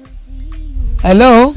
hello.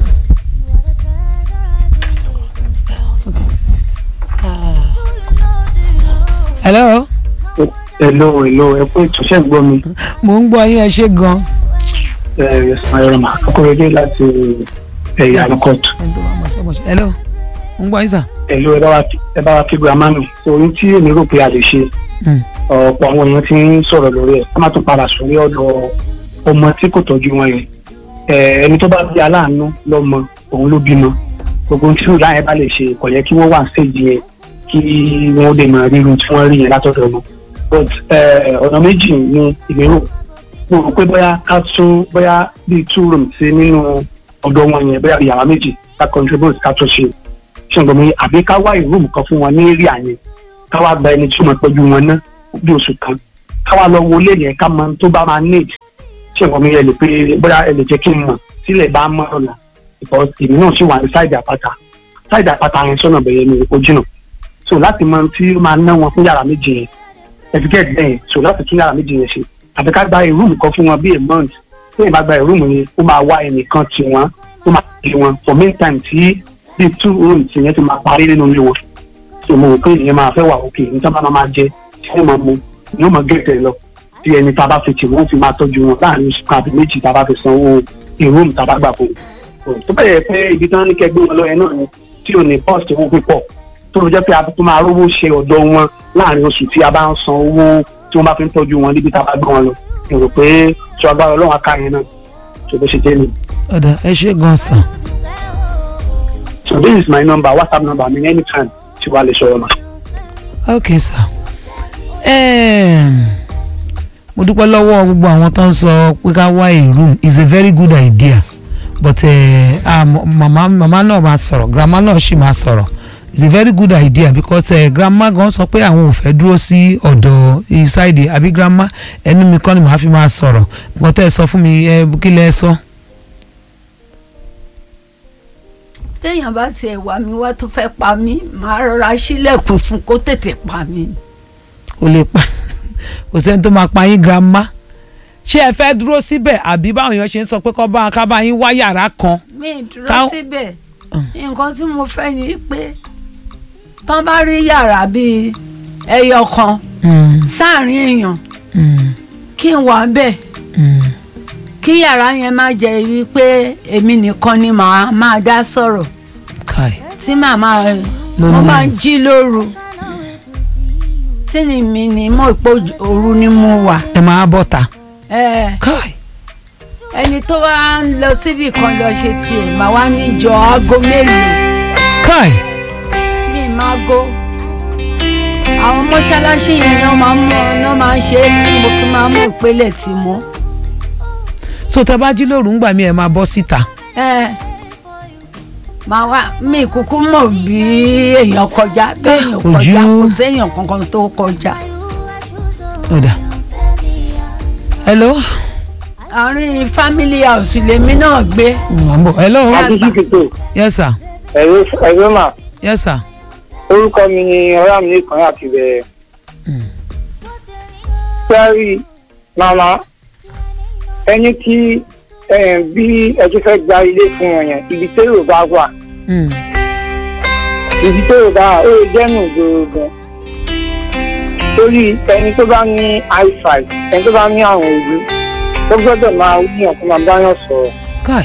hello. hello hello ẹ kú ètò ṣẹ́ ń gbọ́ mi mo ń gbọ́ yín ẹ ṣe gan. ẹ ẹ̀sán ẹ̀rọ mà akóredé láti ẹ̀yà àlùkọ́tù hello mo ń gbọ́ yín sà. hello ẹ bá wa ẹ bá wa kí grandma nù ohun tí èmi rò pé a lè ṣe Mm. ọ̀pọ̀ àwọn èèyàn ti ń sọ̀rọ̀ lórí ẹ̀ ká má tún padà sórí ọ̀dọ̀ ọmọ tí kò tọ́jú wọn yẹn ẹ ẹni tó bá bí aláàánú lọ́mọ òun ló bímọ gbogbo tí ìlà yẹn bá lè ṣe kò yẹ kí wọ́n wà séjì yẹn kí wọ́n lè mọ rírun tí wọ́n rí yẹn látọ̀dọ̀ wọn but ẹ, ọ̀nà méjì ni ìmíràn mo rò pé bóyá ká tún bóyá bíi two rooms sí nínú ọ̀dọ̀ wọn yẹn bóyá yàrá méjì ká contribute ká tún ṣe ṣùgbọ́n mi àbí ká wá ìrúùmù kan fún wọn ní area yẹn ká wá gba ẹni tí ó máa tọ́jú wọn ná bí oṣù kan ká wá lọ wọlé yẹn ká mọ ohun tó bá máa need ṣùgbọ́n mi yẹ lè pé bóyá ẹ lè jẹ́ kí n mọ̀ sílẹ̀ bá mọ̀ ọ̀la because èmi náà sì wà ní sáìdì àpáta sáìdì àpáta yẹn sọ́nà bẹ̀yẹ ni ó jìnnà so láti mọ ohun tí ó máa ná wọn fún yàrá méjì yẹn ẹ̀dígẹ́ẹ̀dì bẹ́ẹ̀ so láti tún yàrá méjì yẹn ṣe àbí ká gba ìrúùmù kan fún wọn bí a month tí èèyàn bá gba ìrúùmù yẹn ó máa wá ẹnìkan tì wọ́n ó máa tì wọ́n for meantime tí bíi two rooms yẹn ti máa parí nínú ilé wọn so mo rò pé ìyẹn máa fẹ́ wà òkè ní sábà máa máa jẹ tí wọ́n máa mu ni ó máa gẹ̀ẹ́tẹ̀ lọ tí ẹni tá a bá fi tì wọ́n fi máa tọ́jú wọn láàrin oṣù kan àbí méjì tá a bá fi sanwó ìrúùmù tá a bá gbà fún un tó bẹ́ẹ̀ yẹ pé ibi tí wọ́n ní kẹgbẹ́ wọn lọ yẹn náà ni tí ò ní pọ́ọ̀sì owó púpọ̀ tó ló jẹ́ pé a tó máa rówó ṣe ọ̀dọ̀ wọn láàrin oṣù tí a bá ń san owó tí wọ́n bá fi ń tọ́jú wọn níbi tá a bá gbé wọn lọ èrò pé tí agbára ọlọ́run aká yẹn náà tó bó ṣe jẹ́ ni. ọ̀dà ẹ ṣe gan sà. so this is my number whatsapp number mi anytime tí wàá lè sọ̀rọ̀ mà. ok sà. Um, mo dúpẹ́ lọ́wọ́ gbogbo àwọn tó ń sọ pé ká wá a room is a very good idea but uh, ah, mama mama náà máa sọ̀rọ̀ grandma náà sì máa sọ̀rọ̀ it's a very good idea because uh, grandma gan sọ pé àwọn ò fẹ́ dúró sí ọ̀dọ̀ ìsáìdì àbí grandma ẹnu mi kọ́ ni màá fi máa sọ̀rọ̀ nǹkan tẹ́ ẹ sọ fún mi ẹ kí lẹ sọ. téèyàn bá tiẹ̀ wá mi wá tó fẹ́ pa mí màá rọra sílẹ̀kùn fún kó tètè pa mí. kò lè pa kò sẹ́ni tó máa pa yín grandma ṣé ẹ fẹ́ dúró síbẹ̀ àbí báwọn èèyàn ṣe ń sọ pé kọ́ bá ká bá yín wá yàrá kan. mi ì dúró Ká- síbẹ̀ nǹkan tí mo fẹ́ ni pé tán bá rí yàrá bíi ẹyọ kan sáàrin èèyàn kí n wà bẹ́ẹ̀ kí yàrá yẹn má jẹ́ wípé èmi nìkan ni màá máa dá sọ̀rọ̀ kai tí màmá Ló mo ní máa ń nice. jí lóru tí ni mi ni mo pé òru ni mo wà ẹ máa bọ́ ta ẹ kai ẹni tó wá ń lọ síbì kan lọ ṣe tiẹ̀ màá wá níjọ aago mélòó kai mi máa go àwọn mọ́ṣáláṣí yẹn náà máa ń mú náà máa ń ṣe é tí mo fi máa ń mú ìpele tì mọ́ so tẹ bá jí lóru ń gbà mí ẹ máa bọ́ síta ẹ màá wá mi kúkú mọ̀ bí èèyàn kọjá bí èèyàn Ojú. kọjá kò séèyàn kankan tó kọjá ọ̀dà hello àárín family house lèmi náà gbé ń bọ̀ hello àtúntò kìtò yes sir ẹ̀rọ ẹ̀rọ mà yes sir orúkọ mi ni ọ̀rá mi nìkan àti bẹ̀rẹ̀. sẹ́rí màmá ẹni tí eh, bí ẹ ti fẹ́ gba ilé fún wọn yẹn ibi tẹ́rọ bá wà Mm. ibi tẹ́rọ bá wà ó lè jẹ́nu ìgboro gan. torí ẹni tó bá ní i5 ẹni tó bá ní àrùn ojú ó gbọ́dọ̀ máa wúyàn kó máa báyàn sọ̀rọ̀. kai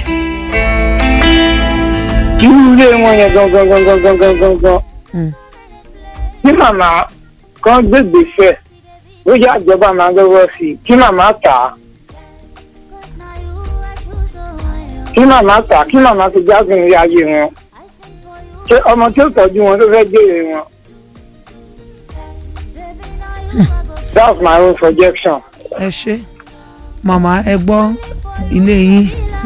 irú ilé wọn yẹn gangan gangan gangan gangan Mm. kí màmá kan gbégbèsè bóyá ìjọba máa lọ́wọ́ sí i kí màmá tà á kí màmá tà á kí màmá fi jágun ilé ayé wọn ṣé ọmọ tí ó tọ́jú wọn ló fẹ́ jèrè wọn. that's my own projection. ẹ ṣe màmá ẹ gbọ́ ilé yín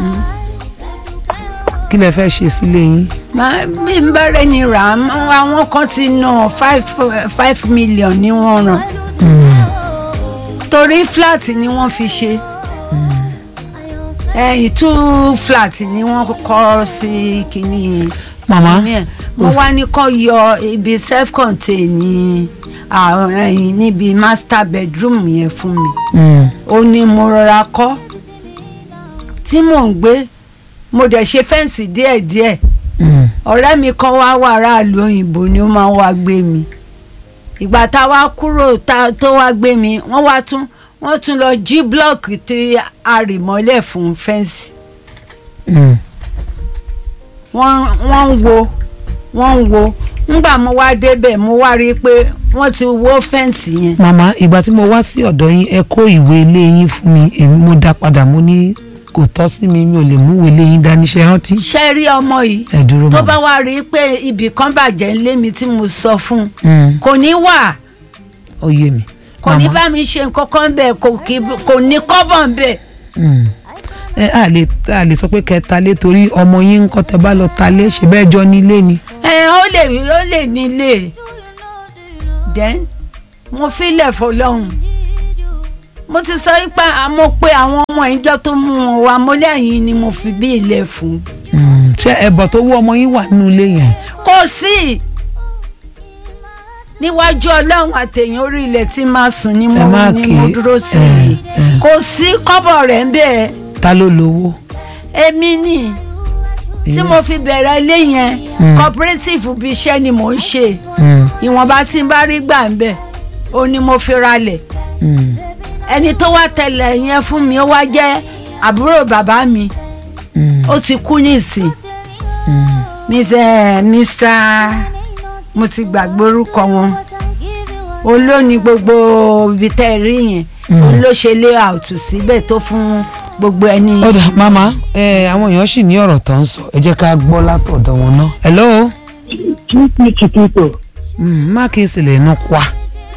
kí lẹ fẹ́ ṣe sílé yín Má- bí n bá rẹ̀ ni rà á mọ́, àwọn kan ti ná five five million ní wọ́n ràn torí flat ni wọ́n fi ṣe ẹ̀yìn two flat ni wọ́n kọ́ sí kínní màmá kínní ẹ̀ mo wá ní kó yọ ibi self contained ní àwọn ẹ̀yìn níbi master bedroom yẹn fún mi Mm. ó ní mo rọra kọ́ tí mò ń gbé mo dẹ̀ ṣe fẹ́ǹsì díẹ̀díẹ̀ Mm. ọ̀rẹ́ mi kan wá wà aráàlú òyìnbó ni ó máa ń wá gbé mi ìgbà tá a wá kúrò tá- tó wá gbé mi wọ́n wá tún wọ́n tún lọ jí blọọkì tí a rì mọ́lẹ̀ fún fẹ́ǹsì Mm. wọ́n wọ́n ń wo wọ́n ń wo ńgbà mo wá débẹ̀ mo wá rí i pé wọ́n ti wó fẹ́ǹsì yẹn màmá ìgbà tí mo wá sí ọ̀dọ̀ yín ẹ kó ìwé ilé yín fún mi èmi mo dá padà mo ní kò tọ́ sí mi mi ò lè mú ìwé ilé yín dání ṣe rántí ṣe rí ọmọ yìí ẹ dúró tó màmá. bá wá rí i pé ibì kan bàjẹ́ ńlé mi tí mo sọ fún un Mm. kò ní wà ó yé mi. kò ní Màmá, bá mi ṣe nǹkan kan bẹ́ẹ̀ kò kí- kò ní kọ́bọ̀ bẹ́ẹ̀. mm. ẹ à lè à lè sọ pé kẹta lé torí ọmọ yín ń kọ́ tẹ bá lọ ta lé ṣe bẹ́ẹ̀ jọ nílé ni. ẹ ó lè ó lè nílé then mo filẹ̀ fọlọ́hún mo ti sọ pé mo pe àwọn ọmọ ìjọ tó mú wọn wá mo lẹ́yìn ni mo fi bí ilẹ̀ fún Mm. ṣé ẹbọ tó wú ọmọ yín wà nínú ilé yẹn. kò sí níwájú ọlọ́run àtẹ̀yìn orí ilẹ̀ tí máa sùn ni mo Ẹ má ni ké, mo dúró sí ẹ, i ẹ. kò sí kọ́bọ̀ rẹ̀ ń bẹ́ẹ̀ ta ló lówó. èmi ni tí mo fi bẹ̀rẹ̀ ilé yẹn Mm. cooperative bí iṣẹ́ ni mò ń ṣe Mm. ìwọ̀nba tí n bá rí gbà ń bẹ̀ ó ní mo fi ralẹ̀ Mm. ẹni tó wá tẹ̀lé yẹn fún mi ó wá jẹ́ àbúrò bàbá mi Mm. ó ti kú nísìn Mm. mr mr mo ti gbàgbé orúkọ wọn olóni gbogbo ibi tẹ́ ẹ rí yẹn Mm. òun ló ṣe layout síbẹ̀ tó fún gbogbo ẹni. ó dà màmá ẹ àwọn èèyàn sì ní ọ̀rọ̀ tó ń sọ ẹ jẹ́ ká gbọ́ látọ̀dọ̀ wọn náà. hello. chipi chipito Mm, má kí n sì lè nu kwa.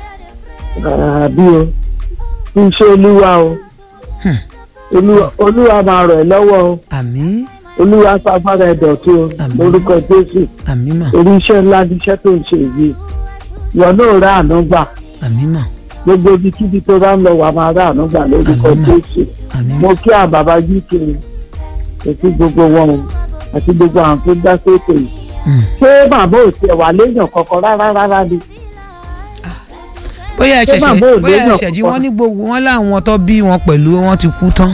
àbí o iṣẹ́ olúwa o Hmm. olúwa olúwa máa rọ̀ ẹ́ lọ́wọ́ o àmín olúwa fagbára ẹ̀ dọ̀tí o Àmín. lórúkọ jésù àmín mà orí iṣẹ́ ńlá ní iṣẹ́ tó ń ṣe yìí ìwọ náà rà àánú gbà àmín mà gbogbo ibikíbi tó bá ń lọ wà máa rà àánú gbà lórúkọ Àmín. jésù àmín mo mà kí àwọn bàbá uk àti gbogbo wọn o àti gbogbo àwọn tó dá sókè yìí Mm. ṣé bàbá ò tiẹ̀ wà léèyàn kankan rárá rárá ni bóyá ẹ Ṣé ṣẹ̀ṣẹ̀ bàbá ò bóyá ẹ léèyàn ṣẹ̀jí kankan? wọ́n ní gbogbo wọn láwọn tó bí wọn pẹ̀lú wọn ti kú tán.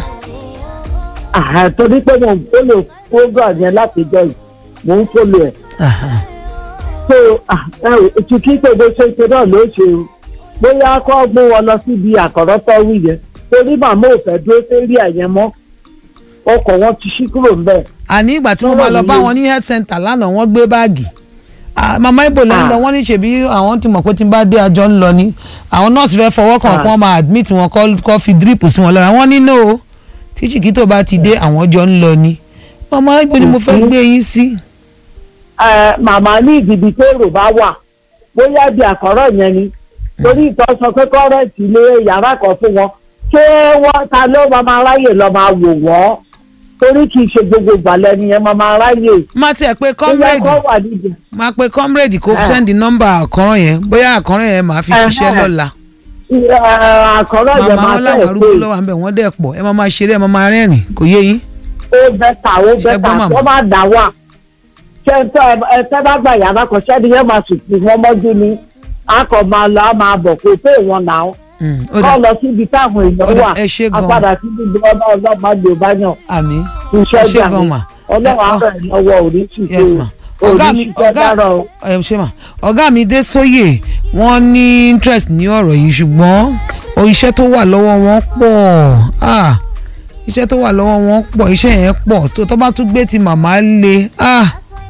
àhà torí pé mo ń fọ́lò program yẹn látijọ́ yìí mo ń fọ́lò ẹ̀ Aha. so ètò kí gbogbo ṣe ṣe náà ló ṣe o bóyá kọ́ mú wọn lọ síbi àkọ́rọ́ tó wù yẹn torí màmá ò fẹ́ dúró sérí ẹ̀yẹn mọ́ ọkọ̀ wọn ti ṣí kúrò ńbẹ̀ àní ìgbà tí mo máa lọ bá wọn ní health center lánàá wọ́n gbé báàgì Ah, màmá ibo lẹ́ ń lọ Ah. wọ́n ní ṣèbí àwọn ti mọ̀ pé tí n bá dé àjọ ń lọ ni àwọn nọ́ọ̀sì fẹ́ fọwọ́ kàn Ah. kí wọ́n máa admit wọn kọ́ kọ́ fi drip sí wọn lára wọ́n ní no tí Chiquito bá ti dé àwọn jọ ń lọ ni màmá ibo ni mo fẹ́ Mhm. gbé yín sí. ẹ, màmá ní ìdìbì tó èrò bá wà bóyá bí àkọ́rọ́ yẹn ni torí ìtọ́ sọ pé kọ́rẹ́ǹtì ilé yàrá kan fún wọn ṣé wọ́n ta ló máa máa ráyè lọ máa wò wọ́n torí kì í ṣe gbogbo ìgbàlẹ̀ nìyẹn máa máa ráyè má tiẹ̀ pé bóyá comrade kọ́ wà níbi. máa pe comrade kó Ah. send nọ́mbà àkọ́rọ́ yẹn bóyá àkọ́rọ́ yẹn máa fi ṣiṣẹ́ Ẹhẹ́. lọ́la. Ẹ, àkọ́rọ́ yẹn màmá máa wọn tẹ̀ láwọn pé arúgbó lọ́wọ́ à ń bẹ̀ wọ́n dẹ̀ pọ̀ ẹ máa máa ṣeré ẹ máa máa rẹ́rìn kò yé yín. ó bẹ́tà ó Ṣé bẹ́tà gbọ́ màmá? wọ́n máa dà wà ṣé ń tọ́ ẹ tẹ́ bá gbà yàrá kan ṣẹ́ni yẹn máa sùn sí wọn mọ́jú ni a kò máa lọ a máa bọ̀ kó pé wọn nà ó Mm, ó dà kọ́ lọ síbi táwọn Ó èèyàn dà, wà ẹ ṣé a gan. padà sí ibi ọba ọlọ́mọ àgbè bá yàn àmì iṣẹ́ ẹ ṣé gbà gan mí mà. ọlọ́run Ẹ, ọ- àbẹ̀ lọ́wọ́ òní yes ṣìṣe ma ọ̀gá mi òní ṣiṣẹ́ ọ̀gá dára o. ẹ ṣe mà ọ̀gá mi dé sóyè wọ́n ní interest ní ọ̀rọ̀ yìí ṣùgbọ́n o iṣẹ́ tó wà lọ́wọ́ wọn pọ̀ ah iṣẹ́ tó wà lọ́wọ́ wọn pọ̀ iṣẹ́ yẹn pọ̀ tó tó bá tún gbé ti màmá le ah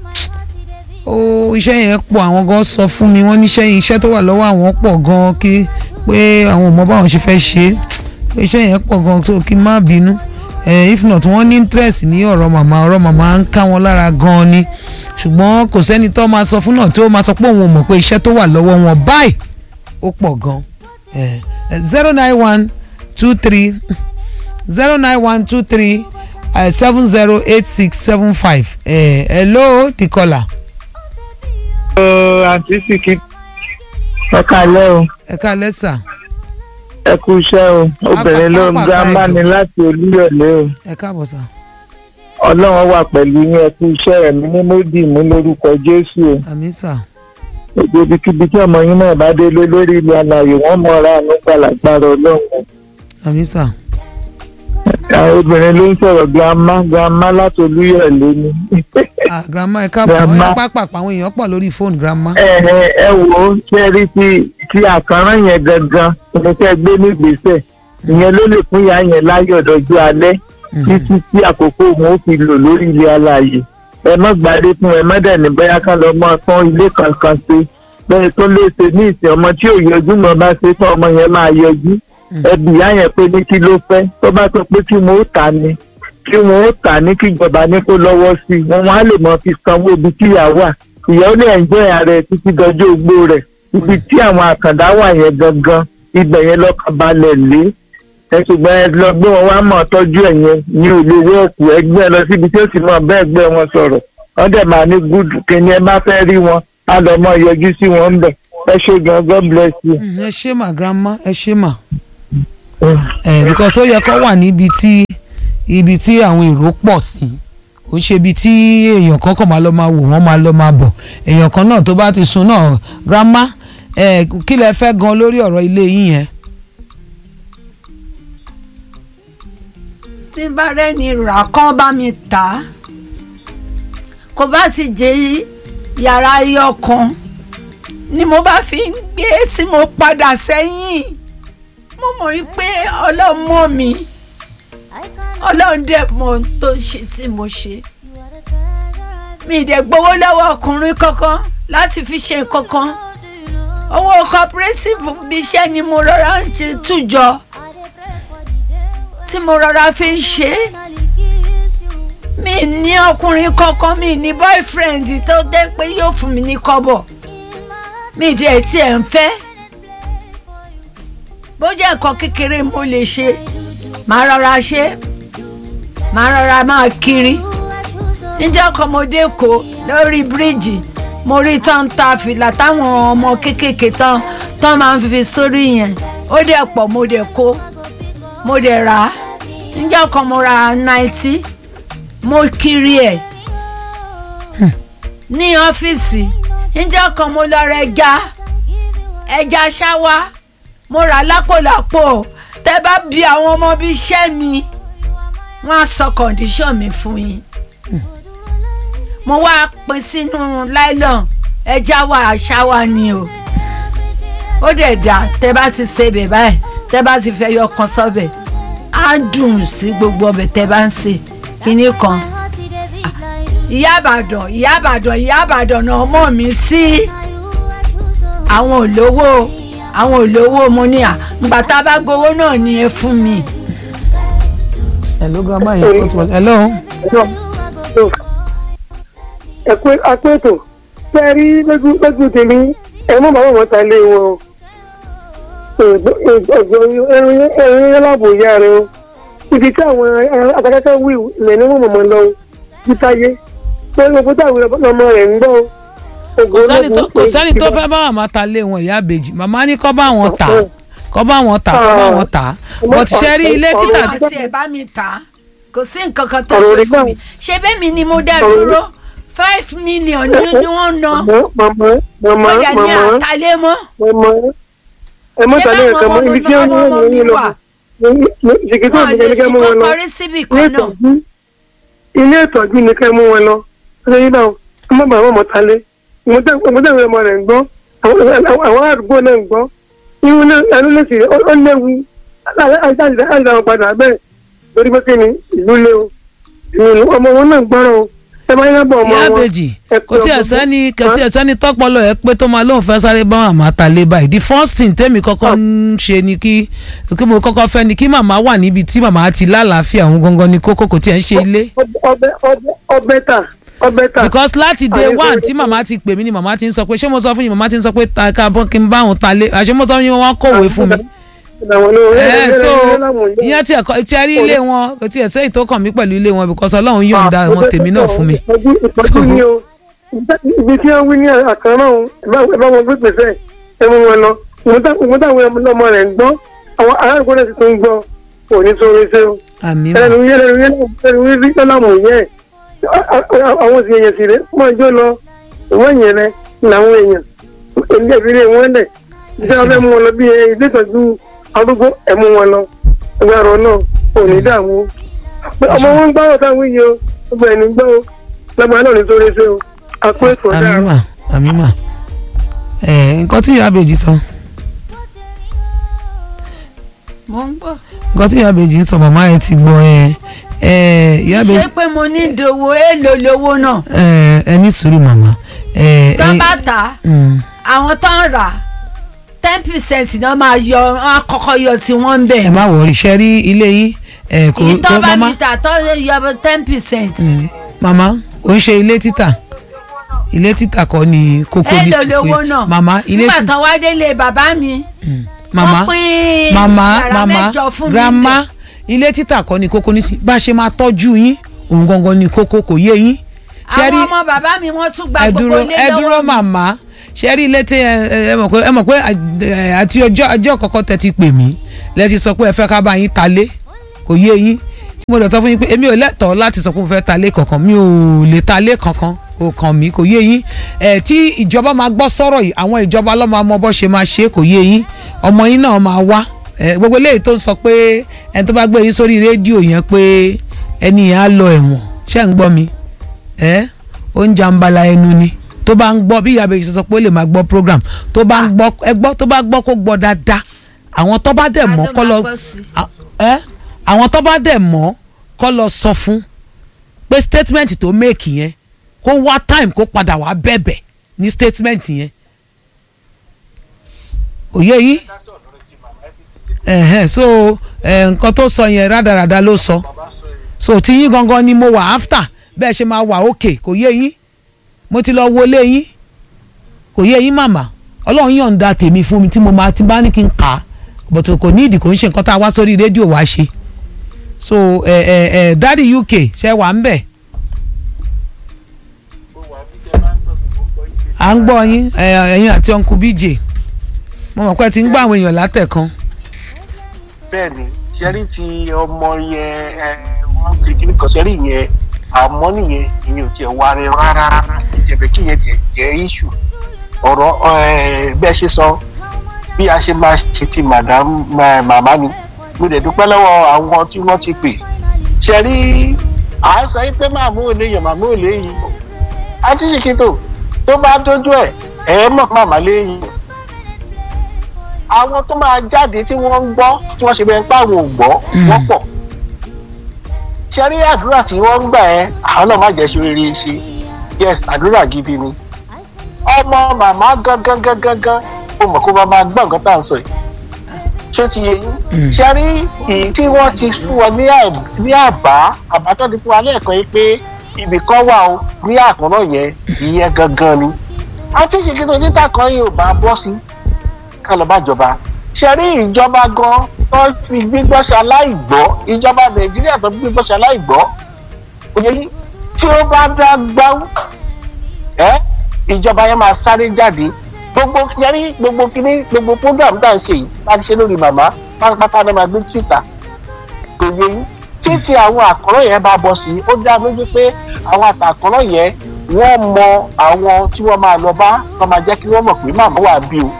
o iṣẹ́ yẹn pọ̀ àwọn gan sọ fún mi wọ́n níṣẹ́ yìí iṣẹ́ tó wà lọ́wọ́ àwọn pọ̀ gan kí pé àwọn ò mọ báwọn ṣe fẹ́ ṣe é pé iṣẹ́ yẹn pọ̀ gan tó kí n má bínú eh, if not wọ́n ní interest ní ọ̀rọ̀ màmá ọ̀rọ̀ màmá ń ká wọn lára gan ni ṣùgbọ́n kò sẹ́ni tó máa sọ fún náà tó máa sọ pé òun ò mọ̀ pé iṣẹ́ tó wà lọ́wọ́ wọn báyìí ó pọ̀ gan zero nine one two three zero nine one two three seven zero eight six seven five hello the caller àǹtí sìkì ẹ kálẹ́ o ẹ ká lẹ́sà ẹ kú iṣẹ́ o obìnrin ló ń Pápá- gbá pápá máni ìjọ. láti olúyọ̀lé o ẹ káàbọ̀ sà ọlọ́run wà pẹ̀lú yín ẹ kú iṣẹ́ ẹ̀mí ní módì mú lórúkọ jésù o àmì sà gbogbo ibikíbi tí ọmọ yín náà bá délé lórí ilé alààyè wọn mọra àánú gbàlagbára ọlọ́run o. àmì sà àwọn obìnrin ló ń sọ̀rọ̀ girama girama láti olúyọ̀lé ni. ah grandma ẹ káàbọ̀ Grandma. ẹ pápá àwọn èèyàn pọ̀ lórí fóònù grandma. ẹ ẹ ẹ wò ó ṣe rí ti ti àkànrán yẹn gangan ní kẹ́ gbé nígbésẹ̀ ìyẹn ló lè fún ìyá yẹn láyọ̀ dọ̀jú alẹ́ títí tí àkókò wọn ó fi lò lórí ilé alààyè ẹ má gbàdé fún ẹ má dẹ̀ ní bóyá ká lọ mọ́ tán ilé kankan ṣe bẹ́ẹ̀ tó lè ṣe ní ìsìn ọmọ tí ò yọjú mọ́ bá ṣe tán ọmọ yẹn máa yọjú ẹbí ìyá yẹn pé ní kí ló fẹ́ tó bá sọ pé kí wọn ó tà ní kí wọn ó tà ní kí ìjọba ní kó lọ́wọ́ sí i wọn wọn á lè mọ fi sanwó ibi tí ìyá wà ìyá ó lè ẹ̀jẹ̀ ara ẹ̀ títí dọjọ́ ogbó rẹ̀ ibi tí àwọn àkàndá wà yẹn gangan ibẹ̀ yẹn lọ́kàn balẹ̀ lé ẹ ṣùgbọ́n ẹ lọ gbé wọn wá mọ̀ tọ́jú ẹ̀ yẹn ní òde wọ́ọ̀kù ẹgbẹ́ lọ síbi tí ó sì mọ̀ bẹ́ẹ̀ gbẹ́ wọn sọ̀rọ̀ wọ́n dẹ̀ máa ní gúdù kíni ẹ bá fẹ́ rí wọn á lọ mọ yọjú sí wọn ń bẹ̀ ẹ ṣe gan god bless you. Mm, ẹ ṣé mà grandma ẹ ṣé mà. ẹ because ó yẹ kó wà níbi tí ibi tí àwọn èrò pọ̀ sí ó ṣe ibi tí èèyàn kan kàn máa lọ máa wò wọ́n máa lọ máa bọ̀ èèyàn kan náà tó bá ti sun náà grandma ẹ kí lẹ fẹ́ gan lórí ọ̀rọ̀ ilé yín yẹn. tí n bá rẹ́ni rà kán bá mi tà á kò bá sì jẹ́ yàrá iyọ̀ kan ni mo bá fi ń gbé tí mo padà sẹ́yìn mo mọ̀ rí pé ọlọ́run mọ̀ mi ọlọ́run dẹ̀ mọ̀ ohun tó ṣe tí mo ṣe mi ì dẹ̀ gbowó lọ́wọ́ ọkùnrin kankan láti fi ṣe nǹkan kan owó cooperative bí iṣẹ́ ni mo rọra ń ṣe tújọ tí mo rọra fi ń ṣe é mi ní ọkùnrin kankan mi ní boyfriend tó dé pé yóò fún mi ní kọ́bọ̀ mi dẹ̀ tiẹ̀ ń fẹ́ bó jẹ́ nǹkan kékeré mo lè ṣe màá rọra ṣe màá rọra máa kiri níjọ́ kan mo dé kó lórí bíríìjì mo rí tán ta fìlà táwọn ọmọ kéékèèké tán tán máa ń fi sórí yẹn ó dẹ̀ pọ̀ mo dẹ̀ kó mo dẹ̀ rà á níjọ́ kan mo ra náìtì mo kiri ẹ̀ ní ọ́fíìsì níjọ́ kan mo lọ ra ẹja ẹja ṣáwá mo rà lápòlápò tẹ́ bá bi àwọn ọmọ bíi iṣẹ́ mi wọ́n á sọ kọ̀ǹdíṣọ̀n mi fún yín mo wá pín sínú láìlọ́n ẹja wà ṣáwá ni o ó dẹ̀ dá tẹ́ bá ti ṣe bẹ̀ báyìí tẹ́ bá ti fẹ́ yọ kan sọ́bẹ̀ á dùn sí gbogbo ọbẹ̀ tẹ́ bá ń ṣe kínní kan ìyá àbàdàn ìyá àbàdàn ìyá àbàdàn náà mọ̀ mí sí àwọn olówó àwọn olówó mo ní à ǹgbà tá a bá gbowó náà ni ẹ fún mi. hello grandma yẹn kó tó wọlé hello. ẹ̀kú akpẹ́tò ṣe é rí lójú lójú tèmi ẹ̀ mọ́ bàbá wọn ta lé wọn o ẹ̀rín yẹn láàbò ìyá rẹ o ibi tí àwọn akẹ́kẹ́ wí ilẹ̀ ní wọ́n mọ̀mọ́ lọ títáyé pé gbogbo táwọn ọmọ rẹ̀ ń gbọ́ kò sẹ́ni tó kò sẹ́ni tó fẹ́ bá màmá ta lé wọn ìyá àbèjì màmá ní kọ́ bá wọn tà kọ́ bá wọn tà kọ́ bá wọn tà but ṣe rí ilé títà àti ẹ̀ bá mi tà á kò sí nǹkan kan tó ṣe fún mi ṣé bẹ́ẹ̀ mi ni mo dá dúró five million ni ni wọ́n ná mama ó dẹ̀ ní mama àtàlẹ́ mọ́ mama ẹ mọ tàlẹ́ ẹ̀kan mọ́ ibi tí ó ní ọmọ mi ìyẹn lọ wà ṣèkìtì wọ́n lè òṣìṣẹ́ ní kẹ́ sí mú wọn lọ kọ́kọ́rí síbì ilé kan náà ìtọ́jú ilé ìtọ́jú ní kẹ́ mú wọn lọ ṣe yí náà ọmọ bàbá ọmọ tálé ìmọ̀tẹ́wé ọmọ rẹ̀ ń gbọ́ àwọn àwọn àdúgbò náà ń gbọ́ irun náà ẹnu lè sì ó léwu àìsàn àwọn padà bẹ́ẹ̀ lórí pé kí ni ìlú lé o ìlú ọmọ wọn náà gbọ́rọ̀ o ẹ máa ń yábọ̀ ọmọ ìyá wọn àbèjì ẹ kò tí ẹ ọmọ- sẹ́ni kò tí ẹ sẹ́ni tọ́pọ̀lọ́ ẹ pé tó máa lóun fẹ́ sáré bá màmá ta lé báyìí the first thing tẹ́mi kọ́kọ́ ń ṣe ni kí kí mo kọ́kọ́ fẹ́ ni kí màmá wà níbi tí màmá ti lálàáfíà òun gangan ni kókó kò tí ẹ ń ṣe ilé ọbẹ̀ ọbẹ̀ ọbẹ̀ tà ọbẹ̀ tà because láti day Àwọn one ìfowópamọ́- tí màmá ti pè mí ni màmá ti ń sọ pé ṣé mo sọ fún yín màmá ti ń sọ pé ta ká bọ́ kí n bá òun ta lé àṣé mo sọ fún yín wọ́n kọ̀wé fún mi ẹ so ìyẹn tí ẹkọ tí ẹ rí ilé wọn kò tí ẹ sẹ́yìn tó kàn mí pẹ̀lú ilé wọn because Ọlọ́run yọ̀ǹda wọn tèmi náà fún mi. ìtọ́jú ni o ibi tí wọ́n wí ní àkàrà ọ̀hún ẹ bá wọn gbé pèsè ẹ mú wọn lọ ìmú táwọn ọmọ rẹ̀ ń gbọ́ àwọn aráàlú náà sì tún ń gbọ́ kò ní sóore ṣe o àmì mà ẹnu yẹn ẹnu yẹn ẹnu yẹn rí lọ́làmù yẹn àwọn sì èèyàn sì rẹ̀ mọ́ ọjọ́ lọ ìwọ́n yẹn rẹ làwọn èèyàn èmi ẹ̀bí rẹ̀ wọ́n lẹ̀ bí wọ́n fẹ́ mú wọn lọ bí ilé ìtọ́jú arúgbó ẹ̀ mú wọn lọ ẹgbẹ́ ọ̀rọ̀ náà ò ní dààmú o ọmọ wọn ń gbọ́rọ̀ táwọn yìí o gbogbo ẹni gbọ́ o lọ́gbà náà ní sórí ṣe o àpò ètò ọ̀dà àmìmà àmìmà ẹ nǹkan tí ìyá àbèjì sọ mo ń gbọ́. nǹkan tí ìyá àbèjì sọ màmá ẹ ti gbọ́ ẹ ẹ ìyá àbèjì ṣé pé mo ní ìdòwò èèlò lówó náà ẹ ẹ ní sùúrù màmá ẹ tó ẹ bá tà á mm, àwọn tó ń rà ten percent náà máa yọ wọn á kọ́kọ́ yọ tí wọ́n ń ẹ bẹ̀. má wọrí ṣe rí ilé yín ẹ kò ìtọ́ tó bá màmá mi tà tó yọ ten percent. mm, màmá ò ń ṣe ilé títà ilé títà kọ́ ni kókó ní èèlò sí lówó pé náà màmá ilé nígbà títà tán wá délé bàbá mi màmá wọ́n pín màmá yàrá màmá mẹ́jọ fún mi grandma ilé títà kọ́ ni kókó ní sí bá a ṣe máa tọ́jú yín òun gangan ni kókó kò yé yín ṣe rí àwọn ọmọ bàbá mi wọ́n tún gba ẹ gbogbo dúró ilé ẹ dúró lọ́wọ́ mi. màmá ṣe rí ilé tí ẹ ẹ mọ̀ pé ẹ mọ̀ pé ẹ, àti ọjọ́ ọjọ́ kọ̀ọ̀kan tẹ ti pè mí lẹ ti sọ pé ẹ fẹ́ ká bá yín ta lé kò yé yín tí mo dẹ̀ sọ fún yín pé èmi ò lẹ́tọ̀ọ́ láti sọ pé mo fẹ́ ta lé kankan mi ò lè ta lé kankan kò kàn mí kò yé yín ẹ tí ìjọba máa gbọ́ sọ̀rọ̀ yìí àwọn ìjọba ló máa mọ bó ṣe máa ṣe kò yé yín ọmọ yín náà máa wá ẹ gbogbo eléyìí tó ń sọ pé ẹni tó bá gbé yín sórí rédíò yẹn pé ẹni yẹn á lọ ẹ̀wọ̀n ṣé ń gbọ́ mi ẹ ó ń jàǹbala ẹnu ni tó bá ń gbọ́ bí ìyá abẹ́yẹ sọ pé ó lè máa gbọ́ program tó bá ń gbọ́ ẹ gbọ́ tó bá gbọ́ kó gbọ́ dáadáa àwọn tó bá dẹ̀ mọ́ Adó kọ́ lọ máa gbọ́ sí. à- ẹ àwọn tó bá dẹ̀ mọ́ kọ́ lọ sọ fún pé statement tó make yẹn kó wá time kó padà wá bẹ̀bẹ̀ ní statement yẹn òye yìí ẹ̀hẹ́n so ẹ̀, nǹkan tó sọ yẹn rádaràda ló sọ so tí yín gangan ni mo wà after bẹ́ẹ̀ ṣe máa wà òkè kò yé yín mo ti lọ wọlé yín kò yé yín màmá ọlọ́run yọ̀ǹda tèmi fún mi tí mo máa ti bá ní kí n kà á bọ̀tò kò ní ìdí kò ń ṣe nǹkan tá a wá sórí rédíò wá ṣe so ẹ ẹ ẹ dádì uk ṣe wà ń bẹ̀ à ń gbọ́ yín ẹ, ẹ̀yin àti uncle bj mo mọ̀ pé ẹ ti ń gbọ́ àwọn èèyàn látẹ̀kan bẹ́ẹ̀ ni ṣẹ́rí ti ọmọ yẹn ẹ wọ́n fi kíní kan ṣẹ́rí yẹn àmọ́ nìyẹn ìyẹn ò tiẹ̀ wá rẹ rárá ìjẹ̀bẹ̀ kí yẹn tiẹ̀ jẹ́ iṣu ọ̀rọ̀ ẹ, bẹ́ẹ̀ ṣe sọ bí a ṣe máa ṣe ti madam ma- màmá ni mo dẹ̀ dúpẹ́ lọ́wọ́ àwọn tí wọ́n ti pè ṣẹ́rí à ń sọ yín pé màmú ò léyìn màmú ò léyìn àti ṣìkìtò tó bá dójú ẹ̀ ẹ̀ mọ̀ màmá léyìn àwọn tó máa jáde tí wọ́n ń gbọ́ tí wọ́n ṣe bẹ́ẹ̀ pé àwọn ò gbọ́ wọ́n pọ̀ ṣe rí àdúrà tí wọ́n ń gbà ẹ́ àwọn náà má jẹ́ ṣe rere ṣe yes àdúrà gidi ni ọmọ màmá gangan gangan gan ó mọ̀ kó bá máa gbọ́ nǹkan tá à ń sọ yìí ṣé ti yé yín ṣe rí èyí tí wọ́n ti fún ọ ní àb- ní àbá àbá tó ti fún wa lẹ́ẹ̀kan yìí pé ibì kan wà ó ní àkànná yẹn ìyẹn gangan ni àti ṣèkí tó níta kan yìí ò bá bọ́ sí ká lọ bá jọba ṣe rí ìjọba gan tó fi gbígbọ́ ṣaláìgbọ́ ìjọba nàìjíríà tó fi gbígbọ́ ṣaláìgbọ́ òye yìí tí ó bá dá gbáwó ẹ ìjọba yẹn máa sáré jáde gbogbo yẹrí gbogbo kíní gbogbo program tá à ń ṣe yìí bá ti ṣe lórí màmá pátápátá náà máa gbé síta kò yẹ yín títí àwọn àkọ́rọ́ yẹn bá bọ́ sí i ó dá lójú pé àwọn àtàkọ́rọ́ yẹn wọ́n mọ àwọn tí wọ́n máa lọ bá wọ́n máa jẹ́ kí wọ́n mọ̀ pé màmá wà bí o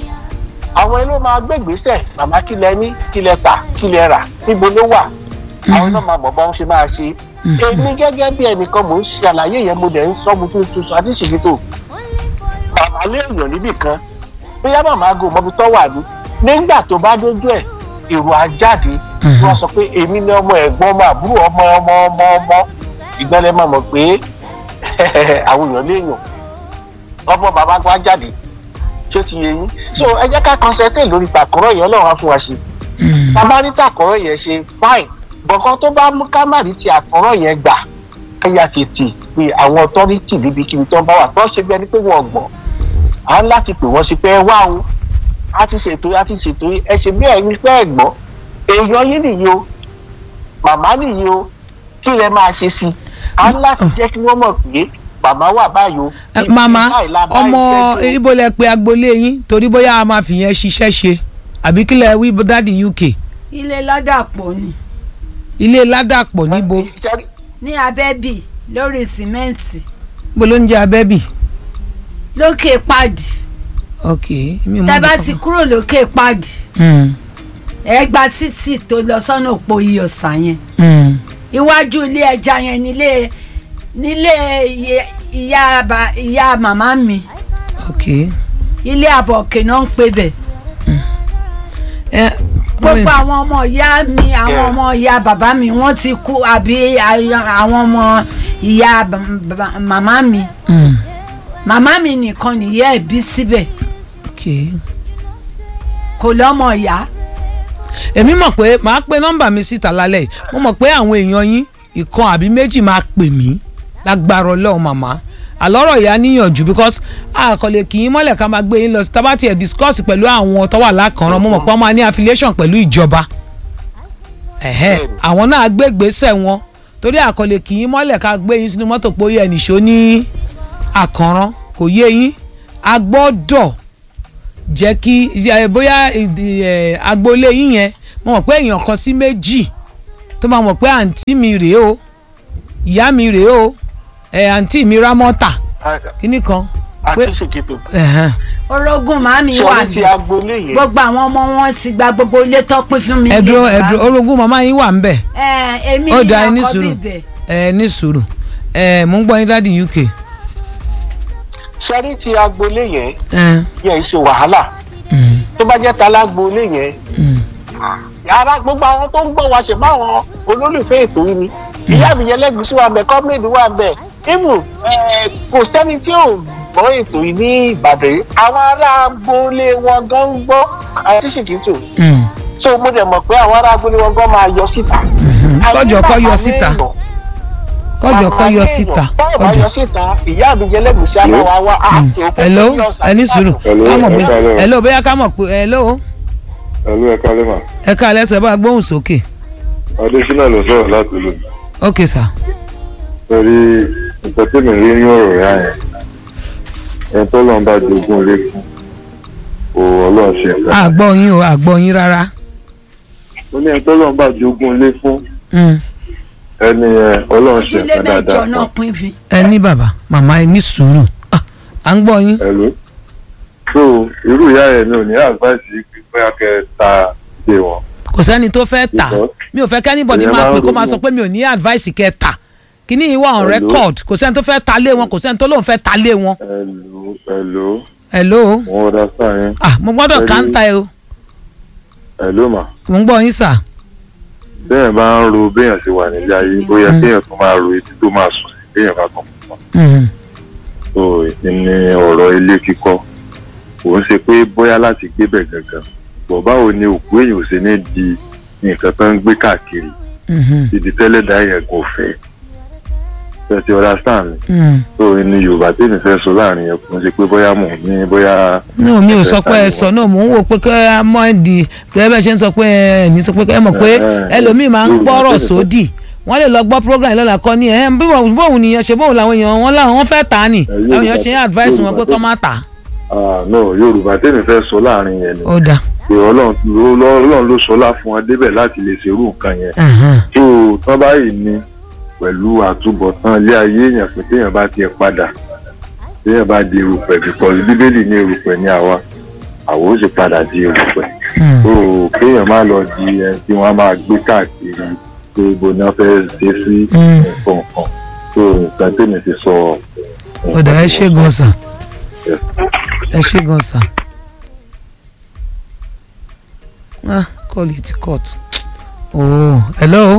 àwọn ilé máa gbé ìgbésẹ̀ màmá kí lẹ ní kí lẹ tà kí lẹ rà níbo ló wà àwọn náà máa mọ̀ bá wọn ṣe máa ṣe èmi gẹ́gẹ́ bí ẹnìkan mò ń ṣe àlàyé yẹn mo dẹ̀ ń sọ mo tún tún sọ àti ṣèṣètò màmá lé èèyàn níbì kan bóyá màmá gò mọ́bi tó wà ní nígbà tó bá dójú ẹ̀ èrò á jáde wọ́n sọ pé èmi ni ọmọ ẹ̀gbọ́n ọmọ àbúrò ọmọ ọmọ ọmọ ọmọ ìgbọ́lẹ̀ máa mọ̀ pé àwọn èèyàn léèyàn ọmọ bàbá wa jáde ṣé ti yé yín so ẹ jẹ́ ká concentrate lórí tàkọ́rọ̀ yẹn ọlọ́run á fún wa ṣe bàbá ní tàkọ́rọ̀ yẹn ṣe fine bọ̀kan tó bá mú ká má rí ti àkọ́rọ̀ yẹn gbà káyà tètè pé àwọn authority níbikíbi tó ń bá wà tó ń ṣe bí ẹni pé wọ́n gbọ́ à ń láti pè wọ́n sí pé ẹ wá o a ti ṣètò a ti ṣètò ẹ ṣe bí ẹni pé ẹ gbọ́ èèyàn yín nìyí o màmá nìyí o kí lẹ máa ṣe sí i à ń láti jẹ́ kí wọ́n mọ̀ pé màmá wà báyìí o. Ẹ, ibi màmá báyìí la bá ọmọ iṣẹ́ tó- ibo lẹ pé agboolé yín torí bóyá a máa fìyẹn ṣiṣẹ́ ṣe àbí kí lẹ wí dáàdi uk ilé ládàpọ̀ ni ilé ládàpọ̀ níbo Ṣẹ́rí- ní abẹ́bì lórí sìmẹ́ǹtì níbo ló ń jẹ́ abẹ́bì lókè pàdì ok mi ò mọ tẹ́ bá ibi ti kankan. kúrò lókè pàdì Hmm. ẹgbà títì tó lọ sọ́nà òpó iyọ̀sà yẹn Mm. iwájú ilé ẹja yẹn nílé nílé iye- ìyá ba- ìyá màmá mi ok ilé àbọ̀kè náà ń pè bẹ̀ ẹ gbogbo àwọn ọmọ ìyá mi àwọn Yeah. ọmọ ìyá bàbá mi wọ́n ti kú àbí àyà- àwọn ọmọ ìyá bà- bà- màmá mi Mm. màmá mi nìkan nìyá ẹ̀ bí síbẹ̀ ok kò lọ́mọ ìyá èmi mọ̀ pé màá pe nọ́mbà mi síta lálẹ́ yìí mo mọ̀ pé àwọn èèyàn yín ìkan àbí méjì máa pè mí lágbára ọlọ́run màmá àlọ́rọ̀ ìyá níyànjú because àkọlé kì í mọ́lẹ̀ ká máa gbé yín lọ sí tábà tiẹ̀ discuss pẹ̀lú àwọn tó wà lákànrán mo mọ̀ pé wọ́n máa ní affiliation pẹ̀lú ìjọba ẹ̀hẹ́ Bẹ́ẹ̀ni. àwọn náà gbé gbèsè wọn torí àkọlé kì í mọ́lẹ̀ ká gbé yín sínú mọ́tò pé ó yẹ nìṣó ní àkànrán kò yé yín a gbọ́dọ̀ jẹ́ kí ẹ, bóyá ìdí, ẹ, agboolé yín yẹn mo mọ̀ pé èèyàn kan sí méjì tó máa mọ̀ pé àǹtí mi rèé o ìyá mi rèé o ẹ, àǹtí mi rámọ́tà kíní kan pé àti ṣèkìtò ẹ̀hẹ́n, orogún màmí wà sọrí ti ní agboolé yẹn gbogbo àwọn ọmọ wọn ti gba gbogbo ilé tó pín fún mi. ẹ dúró nílé ẹ bàbá dúró mi. orogún màmá yín wà ń bẹ̀ ẹ èmi ó ni da ẹ ní àkọ́bí sùúrù ibẹ̀. ẹ ní sùúrù ẹ mò ń gbọ́ yín dáàdi UK sọrí ti agboolé yẹn ẹ yẹn ṣe wàhálà mm, tó bá jẹ́ ta lágboolé yẹn mm, yàrá gbogbo àwọn tó ń gbọ́ wa ṣe fáwọn olólùfẹ́ ètò yìí ni ìyá mi yẹn lẹ́gùsí wa bẹ̀ kọ́mílẹ̀dì wa bẹ̀ imu kò sẹ́ni tí ò gbọ́ ètò yìí ní ìbàdàn yìí àwọn ará agboolé wọn gan ń gbọ́ àti ṣèkìtò mm, so mo dẹ̀ mọ̀ pé àwọn ará agboolé wọn gan máa yọ síta. mhm. kọjọ kọ yọ Àyè síta bàbá kọjọ kọ èèyàn, yọ bàbá síta èèyàn, báwo bá kọjọ. yọ síta ìyá mi yẹn lẹ́gùsí á máa wá wá àti òkú hello tó yọ ọ̀sán ẹ ní sùúrù Hello, ká mọ̀ ẹ bóyá káalẹ́ o. hello bóyá ká mọ̀ pé hello ẹlú ẹ̀ka lẹ́mà ẹ ká lẹ́sẹ̀ bá gbóhùn sókè adésínà ló sọ̀rọ̀ láti lò ok sir torí nǹkan tí mi rí ní ọ̀rọ̀ yá yẹn ẹni tó lọ́n bá jogún ilé fún o ọlọ́run ṣe nǹkan àgbọ̀ yín o àgbọ̀ yín rárá ó ní ẹni tó lọ́n bá jogún ilé fún Mm. ẹni yẹn ọlọ́run ṣe ilé nǹkan mẹ́jọ dáadáa náà fún pín fi. ẹ ní bàbá màmá ẹ ní sùúrù Ah, à ń gbọ́ yín ẹ̀lú so irú ìyá yẹn mi ò ní advice yìí pé bóyá kẹ́ ẹ ta ilé wọn kò sẹ́ni tó fẹ́ tà Because mi ò fẹ́ kí anybody èèyàn máa máa ń pè kó máa ronú. sọ pé mi ò ní advice kẹ́ tà kíní yìí wà on Hello? record kò sẹ́ni tó fẹ́ ta lé wọn kò sẹ́ni tó lóun fẹ́ ta lé wọn ẹ̀lú ẹ̀lú hello wọn ò dá sáà yẹn ah mo gbọ́dọ̀ Hello? káńtà ẹ o ẹ̀lú mà mo ń gbọ́ yín sà bẹ́ẹ̀ bá ń ro béèyàn ṣe wà nílé ayé ó yẹ Mm. kéèyàn tó máa ro etí tó máa sùn sí béèyàn bá kàn fún wọn. Mhm. so ní ọ̀rọ̀ ilé kíkọ́ kò ń ṣe pé bóyá láti gbébẹ̀ gangan bọ̀ báwo ni òkú èèyàn ò ṣe ní di nǹkan tó ń gbé káàkiri Mhm. ibi tẹ́lẹ̀ dá yẹn kò fẹ́ tẹ̀sí ọ̀dà sàn mi Mhm. so ní yorùbá tèmi fẹ́ sọ láàrin yẹn kò ń ṣe pé bóyá mò ń ní bóyá no mi ò sọ pé ẹ sọ náà mò ń wò pé kẹ́ ẹ mọ́ ẹ di bẹ́ẹ̀ bẹ́ẹ̀ ṣe ń sọ pé ẹ ní sọ pé kẹ́ ẹ mọ̀ pé Eh, eh, ẹlòmíì máa ń Yorùbá gbọ́rọ̀ tẹ́lẹ̀ sọ. sódì wọ́n lè lọ gbọ́ program yìí lọ́la kọ́ ni ẹ̀ bí wọ́n bóun nìyẹn ṣe bóun làwọn èèyàn wọn làwọn wọn fẹ́ tà á nì Yorùbá àwọn èèyàn ṣe ń advice wọn Yorùbá pé kọ́ má tà á. ah, no yorùbá tèmi fẹ́ sọ láàrin yẹn ni ó dà pé ọlọ́run ló- ló- ọlọ́run ló sọlá fún wọn débẹ̀ láti lè ṣerú nǹkan yẹn Ẹ̀hẹ́n. tó tán báyìí ni pẹ̀lú àtúbọ̀tán ilé ayé èèyàn pé téèyàn bá tiẹ̀ padà téèyàn bá di erùpẹ̀ bíkọ́ bíbélì ní erùpẹ̀ ní àwa àwa ó sì padà di erùpẹ̀ Mm. tó kéèyàn má lọ di ẹni tí wọ́n á máa gbé káàkiri pé ibo ni wọ́n fẹ́ ṣe sí Mm. nǹkan kan tó nǹkan tèmi ti sọ. ó dà ẹ ṣe gan sà Yes. ẹ ṣe gan sà. ah call it court. oh hello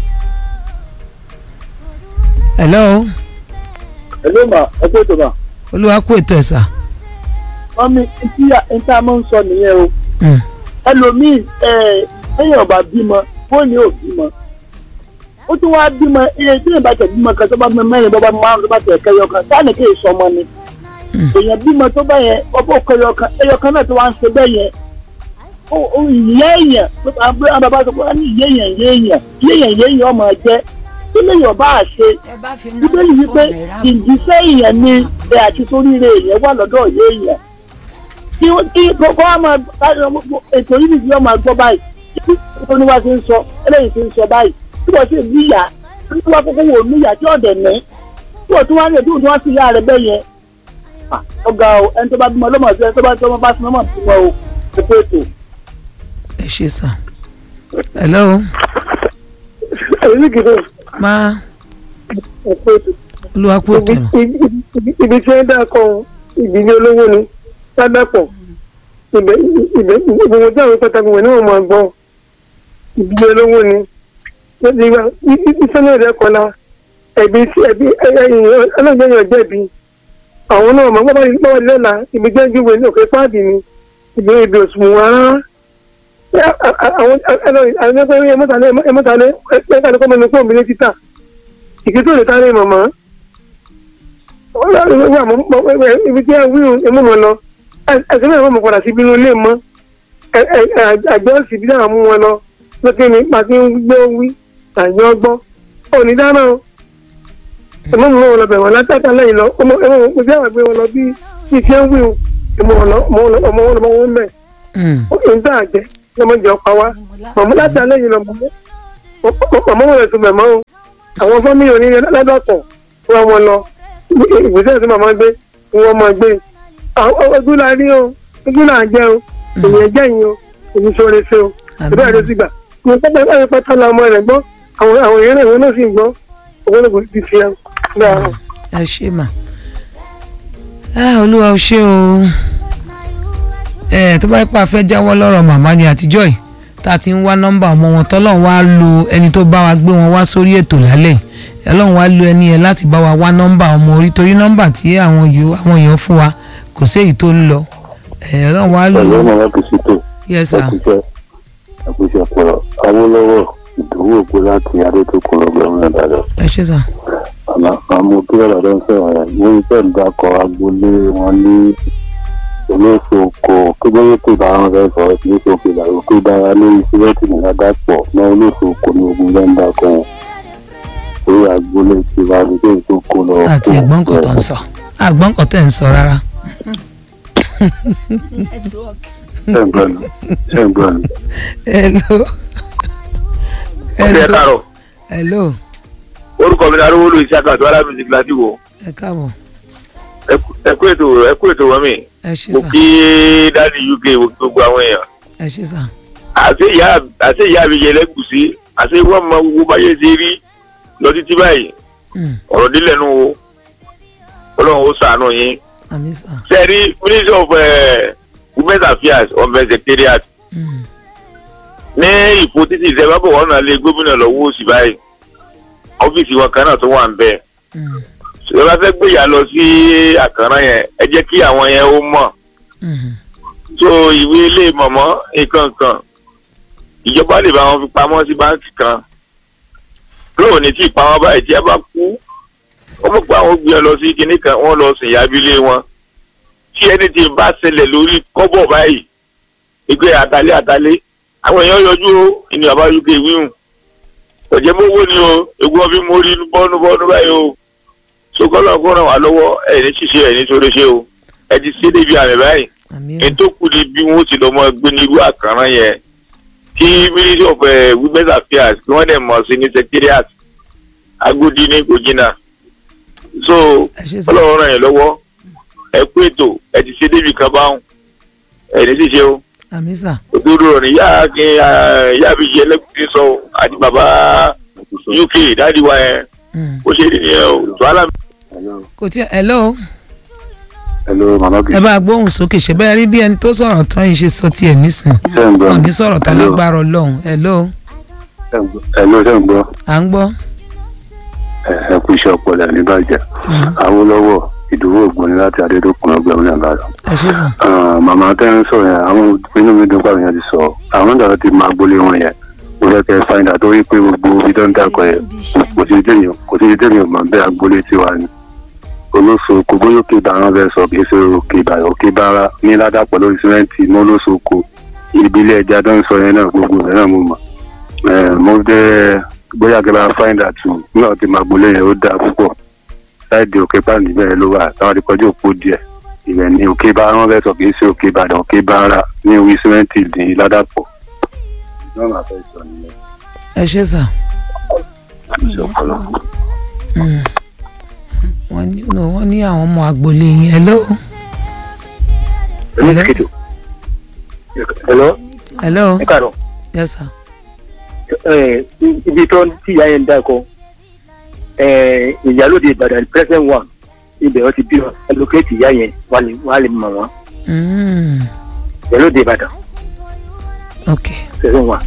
hello ẹ ló mà ẹ pé tó mà olúwa kú ètò ẹ̀ sà. wọ́n mi tí níta máa ń sọ nìyẹn o Mm. ẹlòmíì ẹ ẹyìn ọba bímọ fóònù ò bímọ ó tún wáá bímọ iye tí ìbá tẹ bímọ kan tó bá bímọ mẹ́rin tó bá márùn tó bá tẹ kẹyọ kan sáà ní kí èso ọmọ ni èèyàn bímọ tó bá yẹn ọbọ kẹyọ kan ẹyọ kan náà tó wá ń ṣe bẹ́ẹ̀ yẹn ó ó ìyá èèyàn àwọn bàbá sọ pé wọ́n ní ìyá èèyàn ìyá èèyàn ìyá èèyàn ìyá èèyàn ọmọ jẹ kí lèèyàn ọba àṣe ẹ bá fi náà bíbélì sí wípé fóònù rà ìjíṣẹ́ èèyàn ni ẹ àti soríire èèyàn wà lọ́dọ̀ ìyá èèyàn kí wọ́n- kí kókó wa máa ètò yìí nìyí wọ́n máa gbọ́ báyìí kí kókó ni wá ti ń sọ eléyìí ti ń sọ báyìí tí wọ́n sì níyà tí wọ́n kókó wò níyà tí ọ̀dẹ̀ ní tí wọ́n tún wá ní ètò tí wọ́n sì yá rẹ̀ bẹ́ẹ̀ yẹn Ah, ọ̀gá o ẹni tó bá bímọ lọ́mọ sí ẹni tó bá tó bá sinmi ọmọ bímọ o ètò ètò. ẹ ṣe sà hello èyí kìí ma ọ̀pọ̀ olúwa kú ètò nù. ibi tí ẹ dá kan ìdílé olówó ni ládàpọ̀ ibẹ̀ ibẹ̀ gbogbo tí àwọn pàtàkì wọn náà máa gbọ́ ìdílé olówó ni iṣẹ́ náà rẹ̀ kọ́la ẹ̀bí ẹ̀bí ẹ̀yìn ọlọ́gbẹ̀yìn jẹ̀bi àwọn náà máa gbọ́ bá lọ́la ibi jẹ́ júwe ní òkè páàdì ni ibi ibi òṣùwọ̀n rárá àwọn ẹgbẹ́ ẹmọ́tàlẹ́ ẹmọ́tàlẹ́ ẹgbẹ́ kọ́ mẹ́nu fún òmìnir títà ìkító lè táré màmá ibi tí ẹ wíwù ẹmú mọ lọ ẹsẹ náà mọ̀ padà sí bínú ilé mọ́ àjọ sì bí náà mú wọn lọ lókè ní pàtí ń gbé wí àjọ gbọ́ òní dáná o ẹmú mọ wọn lọ bẹ̀ wọ́n látàtà lẹ́yìn lọ ọmọ ẹmọ wọn bí àwọn gbé wọn lọ bí bí tí ẹ wíwù ẹmọ wọn lọ ọmọ wọn lọ wọn bẹ̀ ó ń tà jẹ ọmọ jẹ ọpa wa màmú látàtà lẹ́yìn lọ màmú wọn lọ sùn mẹ̀mọ́ o àwọn fámìlì òní ládàpọ̀ wọn wọn lọ ìgbésẹ̀ tí màmá gbé wọn máa gbé ojú la rí o ojú là ń jẹ o èyàn jẹ́ yín o èmi sọ̀rọ̀ ṣe o ìbá rẹ̀ sì gbà mo pẹ́ pẹ́ pátá la ọmọ rẹ̀ gbọ́ àwọn àwọn èèyàn rẹ̀ wọn náà sì gbọ́ ọ̀pọ̀lọpọ̀ ti fi ẹ̀ dáhùn. ẹ ṣe mà olúwa ò ṣe o ẹ tó bá yẹ pé a fẹ́ jáwọ́ lọ́rọ̀ màmá ni àtijọ́ yìí tá a ti ń wá nọ́mbà ọmọ wọn tọ́lọ́run wá lo ẹni tó bá wa gbé wọn wá sórí ètò lálẹ́ ọlọ́run wá lo ẹni yẹn láti bá wa wá nọ́mbà ọmọ orí torí nọ́mbà tí àwọn èèyàn fún wa kò sí èyí tó ń lọ ọlọ́run wá lo. pẹ̀lú ọmọ láti ṣètò yes sir. àkùṣe àkùṣe ọ̀pọ̀lọ̀ awólọ́wọ̀ ìdòwò ògbó láti adétòkun lọ́gbẹ̀rún ìbàdàn. ẹ ṣe sà. àmọ́ kí ọ̀rọ̀ ló ń sọ̀rọ̀ rẹ̀ ní iṣẹ́ ìdákọ̀ agboolé wọn ní olóṣòkò kígbóyè tó bá wọn fẹ́ sọ̀rọ̀ sí olóṣòkò ìlànà tó dára lórí sílẹ̀tì ní ládàpọ̀ náà olóṣòkò ní ogun lẹ́ńdà kan orí agboolé ti wá ní kéyìí tó kó lọ. àti ẹ̀gbọ́n nǹkan tó ń sọ àgbọ́n nǹkan tẹ̀ ń sọ rárá. ṣẹ́ǹgbọ́n ṣẹ́ǹgbọ́n. hello. ọ̀sẹ̀ káàrọ̀ hello. orúkọ mi ni arúgbó lu iṣẹ́ àkàtúwà lábìsí gíláàsì wo ẹ káàbọ̀ ẹkú ètò ẹkú ètò wọn mi ẹ ṣe mo sà kí dáàdi uk mo kí gbogbo àwọn èèyàn ẹ ṣe sà. àti ìyá àti ìyá mi yẹ lẹ́gùsí àti wọ́n mọ gbogbo báyé ṣe rí lọ títí báyìí Mm, ọ̀rọ̀ dílé nu wo ọlọ́run ó sàánú yín àmì sà. sẹ́ẹ̀rí ministry of eh, women's affairs ọmọ secretariat Mm, ní ìfò títí ìṣẹ́fẹ́ bọ̀ wọ́n náà lé gómìnà lọ́wọ́ òsì báyìí ọ́fíìsì wọn kan náà tó wà ń bẹ́ẹ̀ mm, ṣùgbọ́n bá fẹ́ gbéyà lọ sí àkàrà yẹn ẹ jẹ́ kí àwọn yẹn ó mọ̀ mm, tó ìwé ilé mọ̀mọ́ nǹkan kan ìjọba lè bá wọn fi pamọ́ sí báńkì kan lóò ní tí ìpamọ́ báyìí tí ẹ bá kú ó mọ̀ pé àwọn gbé ẹ lọ sí kinní kan wọ́n lọ sìn yábílé wọn tí ẹni tí bá ṣẹlẹ̀ lórí kọ́bọ̀ báyìí ìgbé àtàlẹ́ àtàlẹ́ àwọn èèyàn yọjú ó ìní bàbá uk wíhùn ọ̀jẹ̀ mọ́wó ni o egun ọbí mo rí bọ́nú bọ́nú báyìí o sokolo kó ràn wá lọ́wọ́ ẹ̀ ní ṣíṣe ẹ̀ ní sórí ṣe o ẹ ti ṣe débi àmì báyìí àmì ẹni tó kù ní bí wọ́n ti lọ mọ gbé ní irú àkàrà yẹn kí ministry of eh, women's affairs kí wọ́n dẹ̀ mọ̀ sí ní secretariat agodi ní kò jìnnà so ẹ ṣe sà. ọlọ́run ràn yín lọ́wọ́ ẹ kú ètò ẹ ti ṣe débi kan báwọn ẹ̀ ní ṣíṣe o àmì sà. òdodo rọ̀ ní yá kí yá mi yẹ lẹ́kùn sọ àti bàbá uk dáàdi wa yẹn Mm. ó ṣe nìyẹn o tó àlà kò tí hello hello mama kì ẹ bá gbóhùn sókè ṣe bẹ́ẹ̀ rí bí ẹni tó sọ̀rọ̀ tán yìí ṣe sọ tiẹ̀ nísìn ṣẹ́ǹgbọ́n wọn ò ní sọ̀rọ̀ tán lágbára ọlọ́run hello hello ṣẹ́ǹgbọ́n à ń gbọ́. ẹ kú iṣẹ́ ọpọlọ ní bàjẹ́ Mm, awólọ́wọ́ ìdòwò ògbóni láti adédọ́kun lọ́gbẹ̀rún ìbàdàn. ẹ ṣe sà. màmá tẹ́ ń sọ yẹn àwọn inú mi dùn pàrọ̀ yẹn ti sọ àwọn dàrú ti máa gbólé wọn yẹn mo fẹ́ kẹ́ find out torí pé gbogbo ibi tó ń dàkọ̀ yẹn kò sí tèmi kò sí tèmi ò mọ̀ bẹ́ẹ̀ agboolé tiwa ni olóso kò bóyá òkè ìbára fẹ́ sọ kì í ṣe òkè ìbára òkè ìbára ní ládàpọ̀ lórí símẹ́ǹtì mọ́ olóso kò ìbílẹ̀ ẹja tó ń sọ yẹn náà gbogbo rẹ̀ náà mo mọ̀ Eh, mo jẹ́ bóyá kẹ́ bá find out nígbà tí máa gbólé yẹn ó dáa púpọ̀ láìdí òkè pàǹdì bẹ́ẹ̀ ló wà táwọn ti kọjú òpó díẹ̀ ìbẹ̀ ni òkè bá wọn fẹ́ sọ kì í ṣe òkè ìbàdàn òkè bára ní orí símẹ́ǹtì ní ládàpọ̀. ẹ ṣe sà. Mm. wọ́n ní no, wọ́n ní àwọn ọmọ agboolé yín hello Hello. Hello. hello Ẹ káàárọ̀. yes sir ẹ, ibi tó tí ìyá yẹn ń dákọ ẹ, ìyálóde ìbàdàn present one ibẹ̀ wọ́n ti bí wọn allocate ìyá yẹn wà lè wà lè mọ̀ wọ́n Mm. ìyálóde ìbàdàn ok present one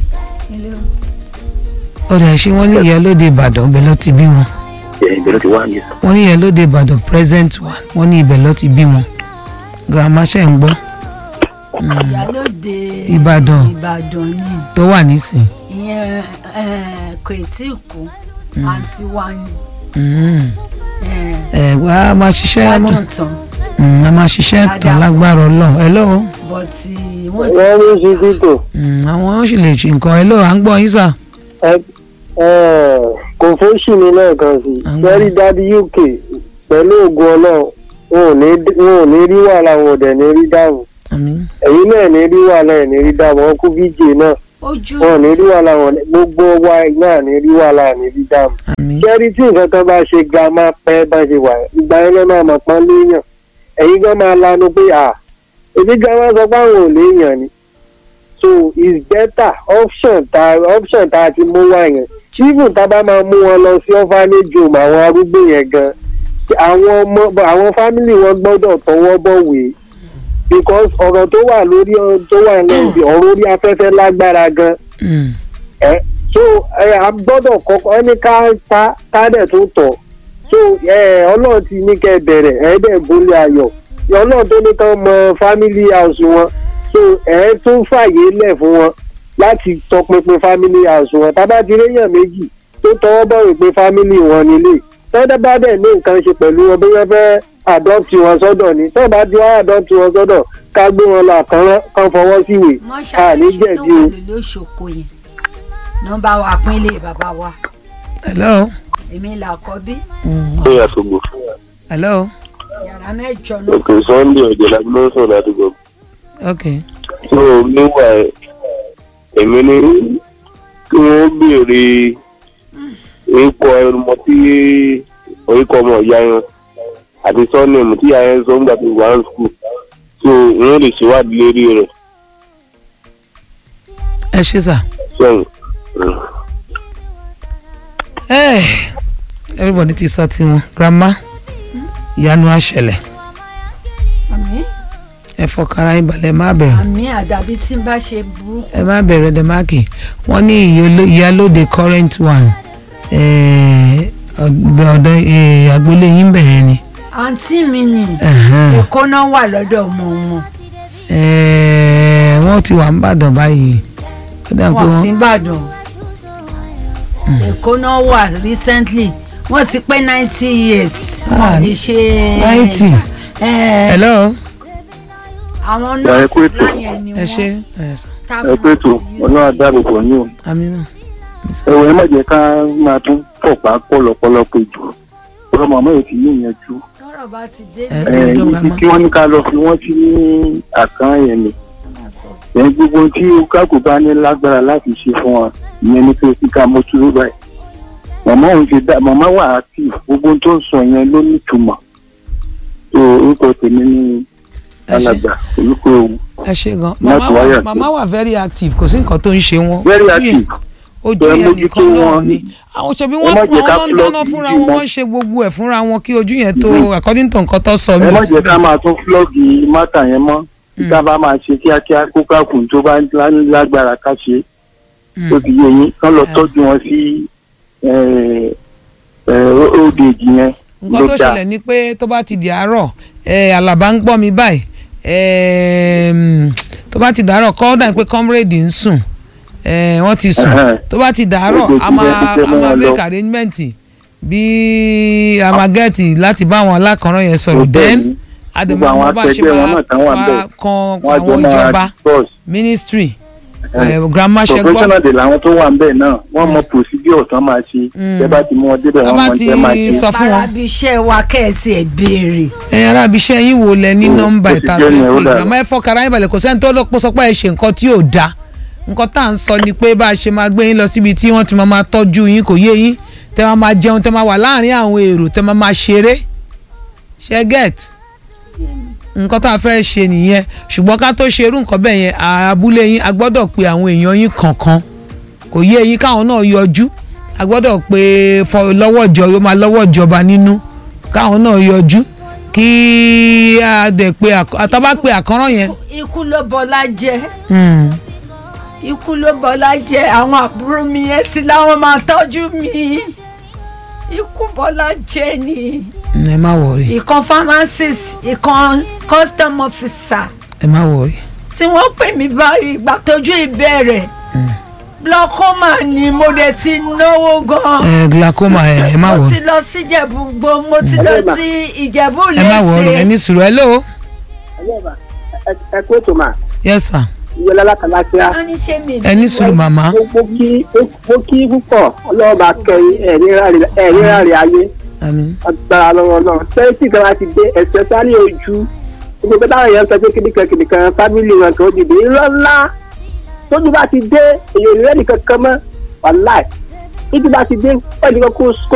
ọ̀dà ṣé wọ́n ní ìyá lóde ìbàdàn ibẹ̀ ló ti bí wọn ẹ̀ ibẹ̀ ló ti wá ní sọ. wọ́n ní ìyá lóde ìbàdàn present one wọ́n ní ibẹ̀ ló ti bí wọn grandma ṣe ń gbọ́ ìyálòde Ìbàdàn. ìbàdàn ni tó wà nísìn ìyẹn eh, kò tí ì kú àǹtí wa ni Mm. eh, ẹ wá a máa ṣiṣẹ́ mọ́ gbádùn tán Mm, a máa ṣiṣẹ́ tán Dáadáa. lágbára ọlọ́run hello but wọ́n ti wọ́n ní sí títò Mm, àwọn sì lè ṣe nǹkan hello à ń gbọ́ yín sà kò fóṣì ní lẹ́ẹ̀kan sí Àwọn- sẹ́rí dábí uk pẹ̀lú ògùn ọlọ́run wọn ò ní wọn ò ní rí wàhálà wọn ò dẹ̀ ní rí dáàbò àmín ẹ̀yin náà ní rí wàhálà ẹ̀ ní rí dáàbò wọn kú bíjì náà ojú wọn ò ní rí wàhálà wọn gbogbo wa náà ní rí wàhálà ní rí dáàbò. àmín sẹ́rí tí nǹkan kan bá ṣe ga máa pẹ́ bá ṣe wà ìgbà yẹn lọ́ máa mọ̀ pọ́n léèyàn ẹ̀yin gan máa lanu pé à èmi gan máa sọ pé àwọn ò léèyàn ni so it's better option ta option ta ti mú wá yẹn even tá a bá máa mú wọn lọ sí orphanage home àwọn arúgbó yẹn gan àwọn ọmọ àwọn family wọn gbọ́dọ̀ tọwọ́ bọ̀wé because ọ̀rọ̀ tó wà lórí tó wà lẹ́yìn ọ̀rọ̀ orí afẹ́fẹ́ lágbára gan Mm. ẹ so ẹ a gbọ́dọ̀ kọ́kọ́ ẹni ká ta ká dẹ̀ tó tọ̀ so ẹ ọlọ́run ti ní kẹ́ ẹ bẹ̀rẹ̀ ẹ dẹ̀ gúnlé ayọ̀ ọlọ́run tó ní kán mọ family house wọn so ẹ tún fàyè lẹ̀ fún wọn láti tọpinpin family house wọn tábà ti réyàn méjì tó tọwọ́ bọ̀wé pé family wọn nílé tọ́dọ̀ bá dẹ̀ ní nǹkan ṣe pẹ̀lú wọn bí wọ́n fẹ́ adopt wọn sọ́dọ̀ ni tọ́ọ̀ bá ti wá adopt wọn sọ́dọ̀ ká gbé wọn lọ àkànrán kán fọwọ́ síwèé àní mọ́ṣáláṣí tó jẹ̀bi wà o. lórí òṣòkò yẹn nọ́mbà wa pínlẹ̀ bàbá wa hello èmi là kọ́ bí ó yà sọgbọ. hello yàrá mẹ́jọ náà òkè sunday ọ̀jọ̀lá ló ń sọ̀rọ̀ ládùúgbò. ok tó o níwà ẹ̀ èmi ní kí wọ́n béèrè orúkọ ọmọ tí orúkọ ọmọ ìyá yẹn àti sọ́ọ̀nìmù tí ìyá yẹn sọ nígbà tó wà ní skul tó wọ́n lè ṣèwádìí lérí rẹ̀ ẹ ṣe sà sẹ́yìn. ẹ everybody ti sọ tiwọn grandma ìyanu àṣẹlẹ̀ àmì ẹ fọkàrà yín balẹ̀ má bẹ̀rù àmì àdàbí tí n bá ṣe burúkú ẹ má bẹ̀rẹ̀ dẹ́máàkì wọ́n ní ìyáló- ìyálóde current one eh, ọ̀dọ̀ eh, agboolé yín bẹ̀rẹ̀ ni àǹtí mi ni Ẹ̀hẹ́n. èkó náà wà lọ́dọ̀ ọmọ wọn Eh, wọ́n ti wà ń bàdàn báyìí ó dà pé wọn sí wọ́n ìbàdàn èkó náà wà recently wọ́n ti pé ninety years Ah, wọ́n lè ṣe 90. Eh, hello àwọn ẹ kú nọ́ọ̀sì ètò. láyẹn ni ẹ ṣe wọ́n ẹ staff ẹ pé tó nurse ọlọ́run àdáàbò pọ̀ ní o. àmì náà ẹ̀wọ̀n ẹ má jẹ́ ká máa tún pọ̀pá pọ̀lọpọ̀lọ pé jù ọ̀rọ̀ màmá yìí ti níyànjú. tọ́rọ̀ bá ti dé Ẹ- ní ẹ- ẹ̀ ọjọ́ ibi grandma. kí wọ́n ní ká lọ fi wọ́n sí ní àkàn yẹn ni. ẹ̀ gbogbo tí kákò bá ní lágbára láti ṣe fún wọn ìyẹn ní pé kí ká mójú ló báyìí. màmá òun ti dá màmá wà active gbogbo tó ń sọ yẹn ló ní ìtumọ̀. tó orúkọ tèmi ní Ẹ ṣé. alàgbà orúkọ òun ẹ ṣe gan Láti màmá wáyà wà sí. màmá wà very active kò sí nǹkan tó ń ṣe wọn very Ojú yẹn- active. ojú Ẹ yẹn mójútó nìkan náà wọn. ni àwọn ṣebí Ẹ wọn má wọn jẹ́ ká ló ń dáná flog fúnra ìdí wọn wọn. wọn ń ṣe gbogbo ẹ̀ fúnra wọn kí ojú yẹn tó Mhm. according to nǹkan tó sọ ẹ mí má jẹ́ ká máa tún flọ́ọ̀gì mátà yẹn mọ́ ká bá máa ṣe kíákíá kó kákùn tó bá lá- lágbára ká ṣe ó ti yé yín kán lọ Ah. tọ́jú wọn sí old age yẹn nǹkan ló tó dáa ṣẹlẹ̀ ni pé tó bá ti di àárọ̀ ẹ àlàbá ń gbọ́ mi báyìí ẹm, tó bá ti dàárọ̀ kọ́ dà pé comrade ń sùn ẹ, wọ́n ti sùn Ẹhẹ́n. tó bá ti dàárọ̀ Gbogbo a ìgbẹ́ máa ti tẹ́ a mọ́ máa wọn lọ. make arrangement bí a máa gẹ́ẹ̀tì láti bá àwọn alákànrán yẹn sọ̀rọ̀ Gbogbo then ẹ̀yìn. àdèmọ̀ Gbogbo àwọn àwọn bá ṣe akẹgbẹ́ wọn máa náà tán wà fa bẹ́ẹ̀. kan wọ́n á jọ àwọn máa ìjọba discuss ministry Ẹhẹ́n. ẹ, grandma ṣe gbọ́ professional de làwọn tó wà ń bẹ̀ náà wọ́n mọ procedure tán máa ṣe Mm. tẹ́ bá ti mú wọn débẹ̀ Tó wọ́n bá mọ ti tẹ́ máa ṣe. sọ fún wọn. parabi iṣẹ́ wa kẹ́ẹ̀tì ẹ̀ béèrè ẹ̀yin arábi iṣẹ́ yín wo lẹ ní Mm, nọ́mbà ó ti ìta jẹ́ fẹ́ ní pé ó dára. grandma ẹ fọkàrà yín balẹ̀ kò sẹ́ni tó lọ́pọ̀ sọ pé ẹ ṣe nǹkan tí ò dáa nǹkan tá à ń sọ ni pé bá a ṣe máa gbé yín lọ síbi tí wọ́n ti máa máa tọ́jú yín kò yé yín tẹ́ máa máa jẹun tẹ́ máa wà láàrin àwọn èrò tẹ́ máa máa ṣeré ṣe get nǹkan tá a fẹ́ ṣe nìyẹn ṣùgbọ́n ká tó ṣerú nǹkan bẹ́ẹ̀ yẹn abúlé yín a gbọ́dọ̀ pe àwọn èèyàn yín kọ̀ọ̀kan kò yé eyín káwọn náà yọjú a gbọ́dọ̀ pé fọ lọ́wọ́ ìjọ yóò máa lọ́wọ́ ìjọba nínú káwọn náà yọjú kí a dẹ̀ pé àk- àtàbá pé àkọ́rọ́ yẹn. ikú ló bọlá jẹ Hmm. ikú ló bọlá jẹ àwọn àbúrò mi yẹn sí láwọn máa tọ́jú mi ikú bọlá jẹ ni ẹ má wọrí ìkan pharmacist ìkan custom officer ẹ má wọrí. tí wọ́n pè mí báyìí ìgbà tójú ìbẹ̀rẹ̀ glaucoma ni mo dẹ̀ ti náwó gan ẹ glaucoma ẹ ẹ má mo wọrí ti lọ sí ìjẹ̀bú gbó mo ti lọ sí ìjẹ̀bú ẹ má wọrí ẹ lẹ́sẹ̀ ní sùúrù ẹ lóo ẹ kó tó mà yes ma ìyẹn lálákàlàkíá wọ́n ní ṣé mi ẹ ní sùúrù màmá mo kí mo kí púpọ̀ ọlọ́ọ̀bà kẹrin ẹ̀rí ráre ayé àmín agbára lọ́wọ́ náà tẹ́sí kan láti dé ẹ̀sẹ̀ sáré ojú gbogbo pé táwọn èèyàn sọ pé kìnìkan kìnìkan fámìlì wọn kan ó dìde irọ́ ńlá tójú bá ti dé èèyàn ìrẹ́nì kankan mọ́ wàláì tójú bá ti dé pẹ̀lú kó